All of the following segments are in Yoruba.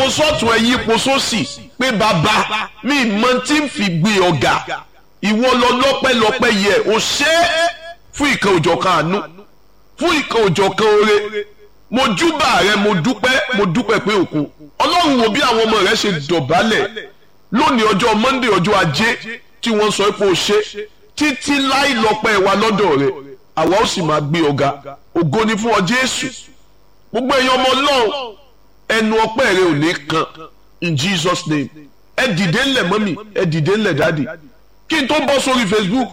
sọ́tún ẹ yípo sósì pé bàbá mi mọ tí ń fi gbé ọ̀gá ìwọ lọ lọ́pẹ́lọpẹ́ yẹ ò ṣe é fún ìkan òjọ̀kan àánú fún ìkan òjọ̀kan oore mo júbà rẹ mo dúpẹ́ mo dúpẹ́ pé òkun ọlọ́run wo bí àwọn ọmọ rẹ ṣe dọ̀bálẹ̀ lónìí ọjọ́ monday ọjọ́ ajé tí wọ́n sọ pé o ṣe títí láì lọ́pẹ́ wa lọ́dọ̀ rẹ àwa ó sì máa gbé ọ̀gá ògo ni fún ọ jésù gbogbo èèyàn ọmọ ọlọ́run ẹnu ọpẹ́ rẹ ò ní kan in jesus name ẹ dìde ńlẹ̀ mọ́mì ẹ dìde ńlẹ̀ dáàdì kí n tó bọ́ sórí facebook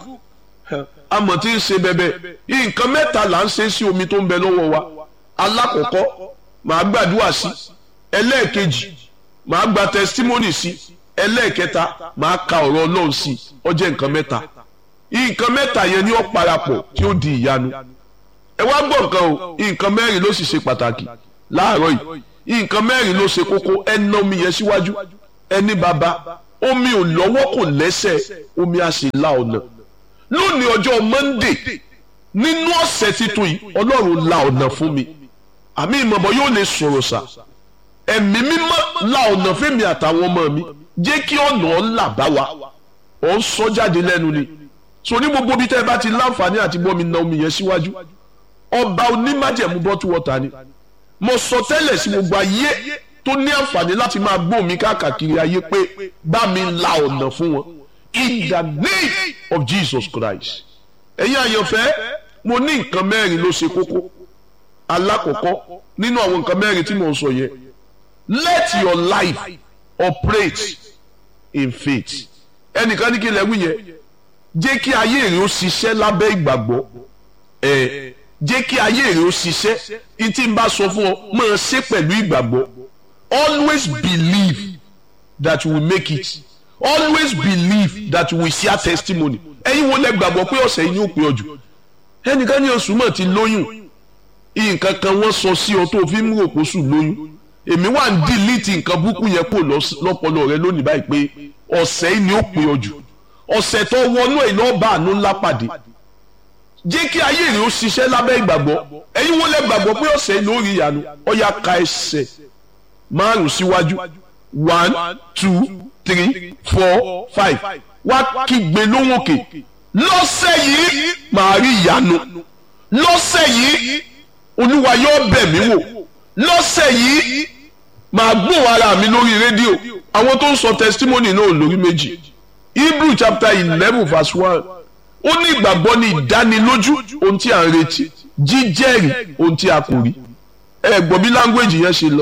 amọ̀ tí ń ṣe bẹ́bẹ́ nǹkan mẹ́ta là ń ṣe sí omi tó ń bẹ lọ́wọ́ wa alákọ̀ọ́kọ́ màá gbàdúrà sí ẹlẹ́ẹ̀kejì màá gba testimony sí ẹlẹ́ẹ̀kẹta màá ka ọ̀rọ̀ ọlọ́run sí ó jẹ́ nǹkan mẹ́ta nǹkan mẹ́ta yẹn ni ó parapọ̀ tí ó di ìyanu ẹ wá gbọ́ nǹkan o nǹkan mẹ́rin ló sì ṣe pàtàkì láàárọ̀ yìí nǹkan mẹ́rin ló ṣe kókó ẹ ná omi yẹn síwájú ẹni bàbá omi ò lọ́wọ́ kò lẹ́sẹ̀ omi á sì la ọ̀nà lónìí ọjọ́ monday nínú ọ̀sẹ̀ titun yìí ọlọ́run la ọ̀nà fún mi àmì ìmọ̀bọ yóò lè sọ̀rọ̀ sà ẹ̀mí mímọ́ la ọ̀nà fẹ́mi àtàwọn ọmọ mi jẹ́ kí ọ̀nà ọ̀là bá wa ọ̀ ń sọ jáde lẹ́nu ni so ní gbogbo bí tẹ́ ẹ bá ti láǹfààní àti bọ́ mi na omi yẹn síwájú ọba onímájẹ̀mú bọ́tú wọ́ta ni mo sọ tẹ́lẹ̀ sí gbogbo ayé tó ní àǹfààní láti máa gbọ́ mi káàkiri ayé pé bá mi la ọ̀nà fún wọn in the name of Jesus Christ ẹ̀yin àyànfẹ́ mo ní nǹkan mẹ́rin ló ṣe kókó alákọ̀ọ́kọ́ nínú àwọn nǹkan mẹ́rin tí mo ń sọ yẹn let your life operate in faith ẹnìkan ní kí lẹ́wù yẹn jẹ́ kí ayé rẹ̀ ó ṣiṣẹ́ lábẹ́ ìgbàgbọ́ ẹ̀ jẹ́ kí ayé rẹ̀ ó ṣiṣẹ́ ìtì ń bá sọ fún ọ máa ṣe pẹ̀lú ìgbàgbọ́ always believe that you will make it always believe that you will share testimony ẹ̀yin wo lẹ gbàgbọ́ pé ọ̀sẹ̀ yìí ni ó pé ọ jù ẹnìkan ní oṣù mọ̀ ti lóyún nǹkan kan wọ́n sọ sí ọ tó fi ń rò kó sùn lóyún èmi wà ń dìlítì nǹkan búkú yẹn kò lọ́pọlọ rẹ lónìí báyìí pé ọ̀sẹ̀ yìí ni ó pé ọ jù ọ̀sẹ̀ tó wọnú ẹ̀ náà bá àánú ńlá pàdé jẹ́ kí ayé rẹ̀ ó ṣiṣẹ́ lábẹ́ ìgbàgbọ́ ẹ̀yin wo lẹ gbàgbọ́ pé ọ̀sẹ̀ yìí ló rí ìyanu ọ̀yà ka ẹsẹ̀ márùn síwájú one two three four five wá kígbe lóhùn òkè lọ́sẹ̀ yìí màá rí ìyanu lọ́sẹ̀ yìí olúwa yóò bẹ̀ mí wò lọ́sẹ̀ yìí màá gbóhùn ara mi lórí rédíò àwọn tó ń sọ testimony náà lórí méjì hebrew chapter eleven verse one ó ní ìgbàgbọ́ ní ìdánilójú ohun tí a ń retí jíjẹ́rìí ohun tí a kò rí ẹ gbọ́ bí language yẹn ṣe lọ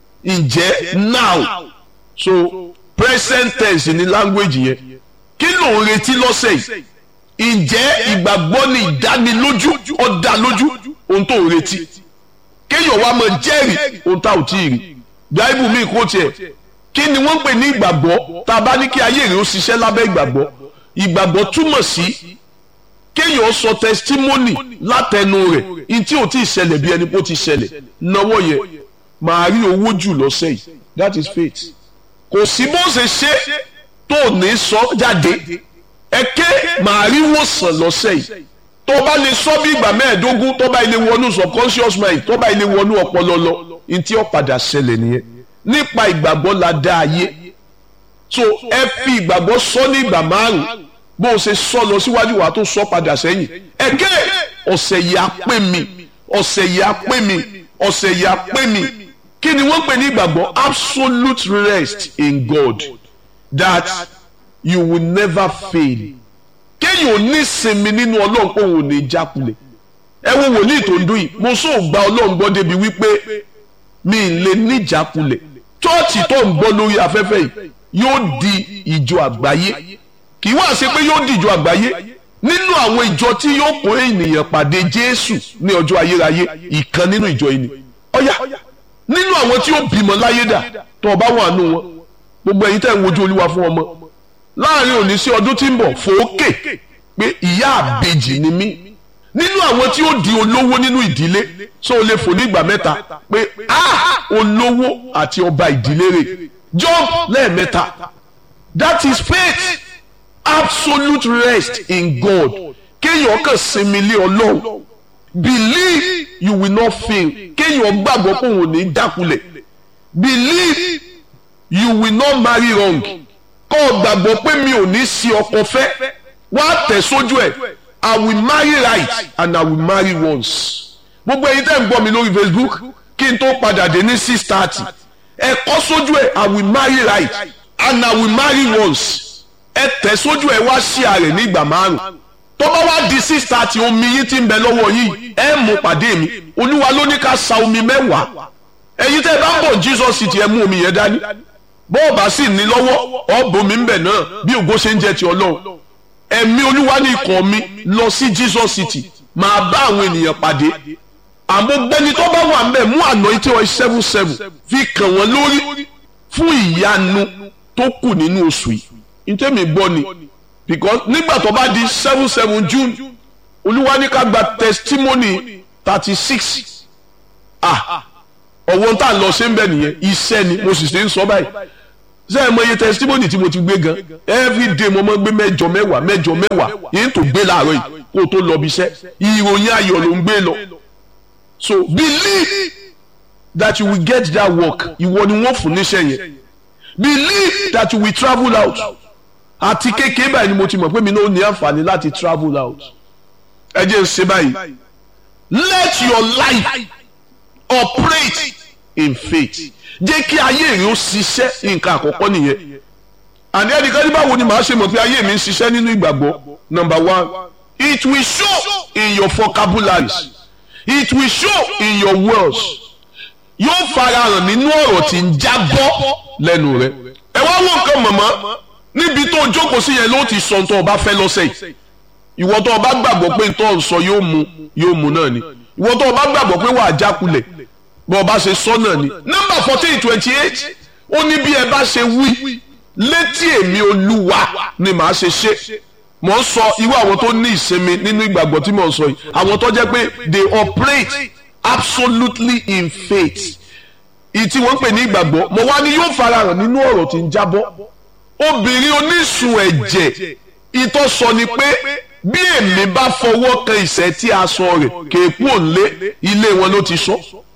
ǹjẹ́ now so present tense ní language yẹn kí ló ń retí lọ́sẹ̀ yìí ǹjẹ́ ìgbàgbọ́ ní ìdánilójú ọ̀dà lójú ohun tó ń retí kéèyàn wá máa jẹ́rìí ohun tá ò tí ì rí bíáìbù mi kò tiẹ̀ kí ni wọ́n ń pè ní ìgbàgbọ́ tá a bá ní kí ayé rẹ̀ ó ṣiṣẹ́ lábẹ́ ìgbàgbọ́ ìgbàgbọ́ túmọ̀ sí kéèyàn sọ testimony látẹnu rẹ̀ ní tí ò tí ì ṣẹlẹ̀ bí ẹni pé ó ti ṣẹlẹ̀ náwó yẹ màá rí owó jù lọ́sẹ̀ yìí that is faith kò sí bó ṣe ṣe tó ní sọ jáde ẹ̀kẹ́ màá rí wòsàn lọ́sẹ̀ yìí tó bá lè sọ bí ìgbà mẹ́ẹ̀ẹ́dógún tó bá ilé wọnú subconscious mind tó bá ilé wọnú ọpọlọ lọ ní tí ó padà ṣẹlẹ̀ nìyẹn nípa ìgbàgbọ́ la dá ayé so ẹ fi ìgbàgbọ́ sọ ní ìgbà márùn bó o ṣe sọ lọ síwájú wa tó sọ padà sẹ́yìn ẹ̀kẹ́ ọ̀sẹ̀ yìí á pè mí ọ̀sẹ̀ yìí á pè mí ọ̀sẹ̀ yìí á pè mí kí ni wọ́n pè ní ìgbàgbọ́ absolute rest in God that you will never fail kéèyàn ò ní sinmi nínú ọlọ́run pé òun ò ní jákulẹ̀ ẹ wo wòlíì tó ń dún yìí mo sọ gba ọlọ́run gbọ́ débi wípé mi ì lè ní jákulẹ̀ chọ́ọ̀chì tó ń gbọ́ lórí afẹ́fẹ́ yìí yóò di ìjọ àgbáyé kì í wá ṣe pé yóò di ìjọ àgbáyé nínú àwọn ìjọ tí yóò kó ènìyàn pàdé Jésù ní ọjọ́ ayérayé ìkan nínú ìjọ yìí ni ọ̀yà nínú àwọn tí ó bímọ láyé dà tó ọba wà nù wọn gbogbo ẹ̀yin tẹ́ ń wojú olúwa fún ọmọ láàrin òní sí ọdún tí ń bọ̀ fòókè pé ìyá àbejì ni mí nínú àwọn tí ó di olówó nínú ìdílé so o lè fò ní ìgbà mẹ́ta pé a olówó àti ọba ìdílé rẹ̀ jump lẹ́ẹ̀mẹ́ta that is faith absolute rest in God kéèyàn kàn sinmi lé ọlọ́run believe you will not fail kéèyàn gbàgbọ́ pé òun ò ní dákulẹ̀ believe you will not marry wrong kọ́ ọ gbàgbọ́ pé mi ò ní sí ọkọ fẹ́ wá tẹ̀ sójú ẹ̀ I will marry right and I will marry once gbogbo ẹ̀yin tẹ́ ń gbọ́ mi lórí Facebook kí n tó padà dé ní six thirty ẹ kọ́ sójú ẹ̀ I will marry right and I will marry once ẹ tẹ̀ sójú ẹ̀ wá sí ààrẹ ní ìgbà márùn tó bá wá di six thirty omi yín ti ń bẹ lọ́wọ́ yìí ẹ mú pàdé mi olúwa ló ní ká sa omi mẹ́wàá ẹ̀yin tẹ́ ẹ bá ń bọ̀ Jesus city ẹ mú omi yẹn dání bọ́ọ̀bà sì ní lọ́wọ́ ọ̀bùnmi ń bẹ̀ náà bí ògo ṣe ń jẹ́ ti ọlọ́run ẹ̀mí olúwa ní ikọ̀ mi lọ sí Jesus city máa bá àwọn ènìyàn pàdé àmọ́ gbẹ́ni tó bá wà ńbẹ̀ mú àná tí wọ́n seven seven fi kàn wọ́n lórí fún ìyanu tó kù nínú oṣù yìí ntẹ́mi gbọ́ ni because nígbà tó bá di seven seven June olúwa ní ká gba testimony thirty six ah ọ̀wọ́n tá a lọ ṣe ń bẹ̀ nìyẹn iṣẹ́ ni mo sì ṣe ń sọ báyìí ṣé ẹ mọ iye testimony tí mo ti gbé gan every day mo máa ń gbé mẹ́jọ mẹ́wàá mẹ́jọ mẹ́wàá yìí tó gbé láàárọ̀ yìí kó o tó lọ bí iṣẹ́ ìròyìn ayọ̀ ló ń gbé lọ so believe that you will get that work ìwọ ni wọ́n fún níṣẹ́ yẹn believe that you will travel out àti kékeré báyìí ni mo ti mọ̀ pé mi náà ní àǹfààní láti travel out ẹ jẹ́ ń ṣe báyìí let your life operate in faith jẹ́ kí ayé rẹ̀ ó ṣiṣẹ́ nǹkan àkọ́kọ́ nìyẹn àní ẹnìkan ní báwo ni màá ṣe mọ̀ pé ayé mi ń ṣiṣẹ́ nínú ìgbàgbọ́ number one it will show in your vocabularies it will show in your words yóò farahàn nínú ọ̀rọ̀ tí ń jábọ́ lẹ́nu rẹ̀ ẹ wá wọ nǹkan mọ̀mọ́ níbi tó jókòó sí yẹn ló ti sọ tó o bá fẹ́ lọ́sẹ̀ yìí ìwọ tó o bá gbàgbọ́ pé tó o sọ yóò mu yóò mu náà ni ìwọ tó o bá gbàgbọ́ pé wàá jákulẹ̀ bó o bá ṣe sọ náà ni nọ́mbà fourteen twenty eight ó ní bí ẹ bá ṣe wí létí èmi olúwa ni màá ṣe ṣe mò ń sọ irú àwọn tó ní ìsinmi nínú ìgbàgbọ́ tí mò ń sọ yìí àwọn tó jẹ́ pé they operate absolutely in faith ìtí wọ́n ń pè ní ìgbàgbọ́ mo wá ní yóò farahàn nínú ọ̀rọ̀ tí ń jábọ́ obìnrin onísun ẹ̀jẹ̀ ìtọ́ sọ ni pé bí èmi bá fọwọ́ kan ìṣẹ́ tí a sọ rẹ̀ kéèkú òǹlé ilé wọn ló ti sọ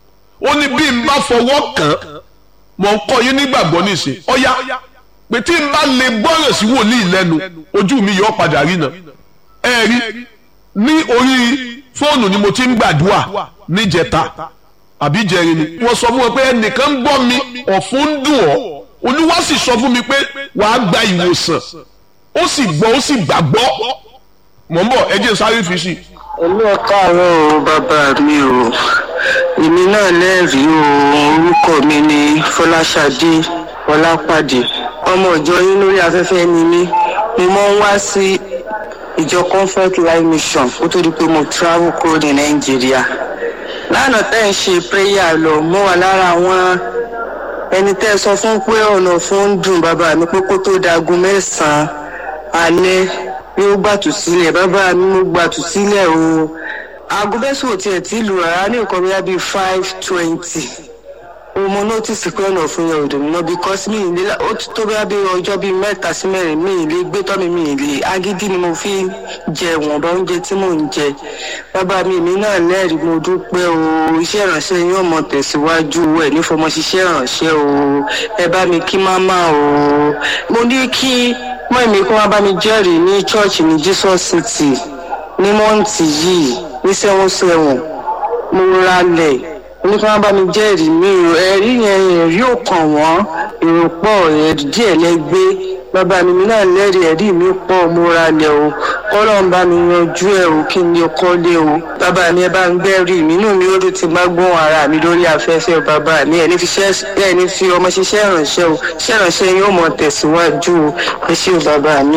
ó ní bí n bá fọwọ́ kàn mọ̀ ń kọ́ yín nígbàgbọ́ nísìn ọ̀yá pé tí n bá lè gbọ́ràn sí wòlíì lẹ́nu ojú mi yóò padà rí náà ẹ rí ní orí fóònù ni mo ti ń gbàdúrà níjẹta àbí jẹrin ni wọ́n sọ fún wọn pé ẹnìkan ń gbọ́ mi ọ̀fun ń dùn ọ́ olúwa sì sọ fún mi pé wàá gba ìwòsàn ó sì gbọ́ ó sì gbàgbọ́ mọ̀ ń bọ̀ ẹ jẹ́ sáré fi sí. ẹlú ọkọ àwọn o bàbá mi o èmi náà lẹ́rìí o orúkọ mi ni fọláṣadé ọlápàdé ọmọ ìjọ yín lórí afẹ́fẹ́ ni mí mo máa ń wá sí ìjọ comfort life mission kó tó di pé mo travel kúrò ní nàìjíríà lánàá tẹ́ ń ṣe prayer lọ mo wà lára àwọn ẹni tẹ́ sọ fún pé ọ̀nà fún ń dùn bàbá mi pé kó tó dagun mẹ́sàn-án alẹ́ yóò gbàtú sílẹ̀ bàbá mi mo gbàtú sílẹ̀ o aago mẹ́sàn-án ò tiẹ̀ tí lù rárá ní nǹkan bíi bíi five twenty o mo notice pé ọ̀nà fún yẹn ò dùn mọ́ because mi ì lè ó ti tó bíi bí ọjọ́ bíi mẹ́ta sí mẹ́rin mi ì lè gbé tọ́ mi mi ì lè agídí ni mo fi jẹ wọ̀nba oúnjẹ tí mò ń jẹ bàbá mi mi náà lẹ́rìí mo dúpẹ́ o iṣẹ́ ìránṣẹ́ yín ò mọ tẹ̀síwájú ẹ̀ ní fọmọ ṣiṣẹ́ ìránṣẹ́ o ẹ bá mi kí máma o mo ní kí mọ́ èmi kó wá bá mi jẹ́rìí ní church ní Jesus City ní mọ́ǹtì yìí ní sẹ́wọ̀n sẹ́wọ̀n mo ralẹ̀ oníkan bá mi jẹ́rìí mi ò ẹ̀rí yẹn ẹ̀rí ò kàn wọ́n èrò pọ̀ ẹ̀rí díẹ̀ lẹ́gbẹ́ bàbá mi mi náà lẹ́rìí ẹ̀rí mi pọ̀ mo ralẹ̀ o kọ́lọ̀ ń bá mi yanjú ẹ̀ o kí ni o kọ́lé o bàbá mi ẹ bá ń gbẹ́rì mi inú mi ó dùn ti má gbọ́n ara mi lórí afẹ́fẹ́ bàbá mi ẹ̀ ní fi ṣẹ́ ẹ̀ ní fi ọmọ ṣiṣẹ́ ìrànṣẹ́ o ṣẹ́ ìrànṣẹ́ yín ó mọ̀ tẹ̀síwájú o ẹ ṣé o bàbá mi